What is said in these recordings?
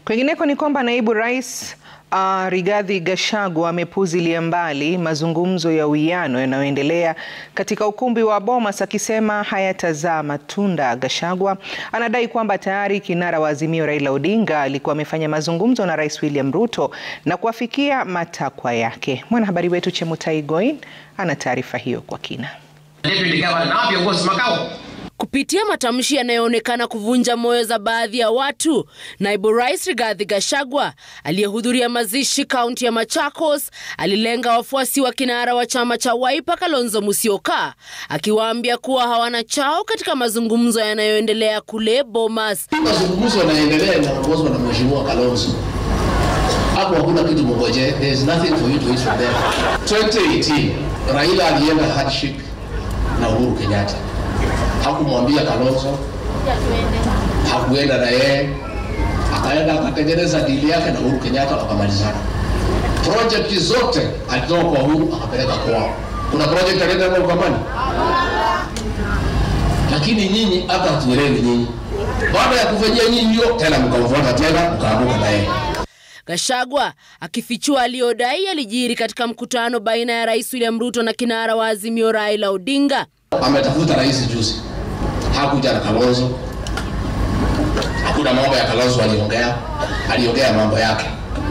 Kwingineko ni kwamba naibu rais uh, Rigathi Gachagua amepuuzilia mbali mazungumzo ya uwiano yanayoendelea katika ukumbi wa Bomas akisema hayatazaa matunda. Gachagua anadai kwamba tayari kinara wa Azimio Raila Odinga alikuwa amefanya mazungumzo na Rais William Ruto na kuafikia matakwa yake. Mwanahabari wetu Chemutai Goin ana taarifa hiyo kwa kina. Kupitia matamshi yanayoonekana kuvunja moyo za baadhi ya watu, naibu rais Rigathi Gachagua aliyehudhuria mazishi kaunti ya Machakos alilenga wafuasi wa kinara wa chama cha Wiper Kalonzo Musyoka, akiwaambia kuwa hawana chao katika mazungumzo yanayoendelea kule Bomas. Mazungumzo yanaendelea yanaongozwa na mheshimiwa Kalonzo. Hapo hakuna kitu mngoje. There is nothing for you to eat from there. 2018 Raila alienda handshake na Uhuru Kenyatta hakumwambia Kalonzo, hakuenda na yeye, akaenda akatengeneza dili yake na Uhuru Kenyatta wakamalizana. Project zote alitoka kwa Uhuru akapeleka kwao. Kuna project alienda na Ukambani, lakini nyinyi hata hatuelewi nyinyi. Baada ya kufanyia nyinyi hiyo, tena mkamfuata tena mkaamuka na yeye. Gachagua akifichua aliyodai alijiri katika mkutano baina ya Rais William Ruto na kinara wa Azimio Raila Odinga. Ametafuta rais juzi, hakuja na Kalonzo. Hakuna mambo ya Kalonzo aliongea, aliongea mambo yake.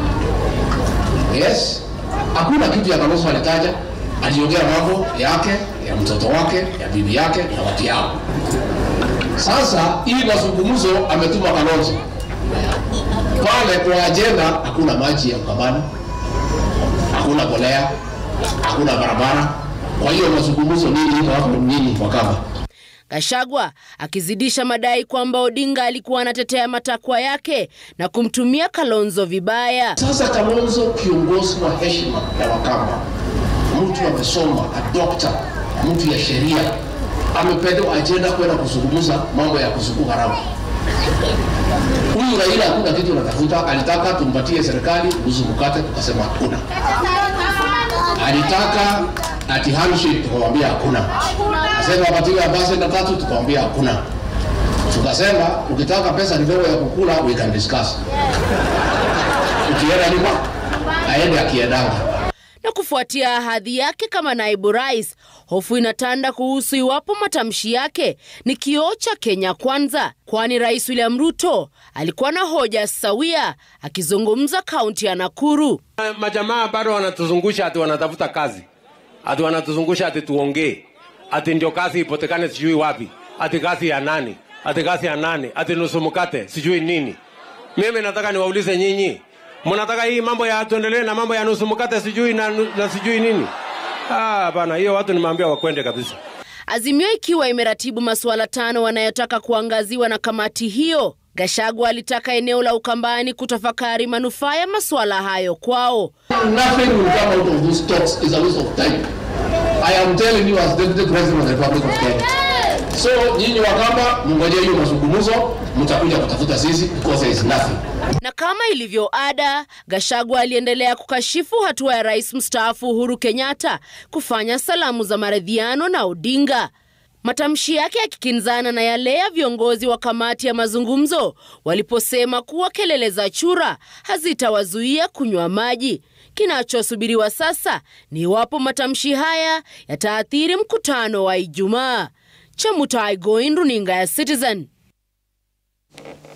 Yes, hakuna kitu ya Kalonzo alitaja, aliongea mambo yake, ya mtoto wake, ya bibi yake na watu yao. Sasa hii mazungumzo ametuma Kalonzo pale kwa ajenda, hakuna maji ya Ukambani, hakuna bolea, hakuna barabara. Kwa hiyo mazungumzo nini iko hapo nini kwa kama Gachagua akizidisha madai kwamba Odinga alikuwa anatetea matakwa yake na kumtumia Kalonzo vibaya. Sasa Kalonzo, kiongozi wa heshima ya Wakamba, mtu amesoma, a doctor, mtu ya sheria, amepewa ajenda kwenda kuzungumza mambo ya kusuku haramu. Huyu Raila hakuna kitu anatafuta, alitaka tumpatie serikali uzu mkate, tukasema hakuna. Alitaka ati handshake, tukamwambia hakuna. Asema apatiwe ambassador tatu, tukamwambia hakuna. Tukasema ukitaka pesa kidogo ya kukula we can discuss. Ukienda nyuma aende akiendanga. Na kufuatia ahadi yake kama naibu rais, hofu inatanda kuhusu iwapo matamshi yake ni kioo cha Kenya Kwanza, kwani Rais William Ruto alikuwa na hoja sawia akizungumza kaunti ya Nakuru. Majamaa bado wanatuzungusha ati wanatafuta kazi, ati wanatuzungusha ati tuongee, ati ndio kazi ipotekane sijui wapi, ati kazi ya nani, ati kazi ya nani, ati nusu mkate sijui nini. Mimi nataka niwaulize nyinyi, mnataka hii mambo ya tuendelee na mambo ya nusu mkate sijui na, na sijui nini? Ah, bana, hiyo watu nimeambia wakwende kabisa. Azimio ikiwa imeratibu masuala tano wanayotaka kuangaziwa na kamati hiyo. Gachagua alitaka eneo la Ukambani kutafakari manufaa ya masuala hayo kwao. Nothing will come out of those talks is a waste of time. I am telling you as deputy president of the Republic of Kenya. So nyinyi Wakamba mngoje hiyo mazungumzo, mtakuja kutafuta sisi because there is nothing. Na kama ilivyo ada, Gachagua aliendelea kukashifu hatua ya rais mstaafu Uhuru Kenyatta kufanya salamu za maridhiano na Odinga. Matamshi yake yakikinzana na yale ya viongozi wa kamati ya mazungumzo waliposema kuwa kelele za chura hazitawazuia kunywa maji. Kinachosubiriwa sasa ni iwapo matamshi haya yataathiri mkutano wa Ijumaa. Chemutai Goin, runinga ya Citizen.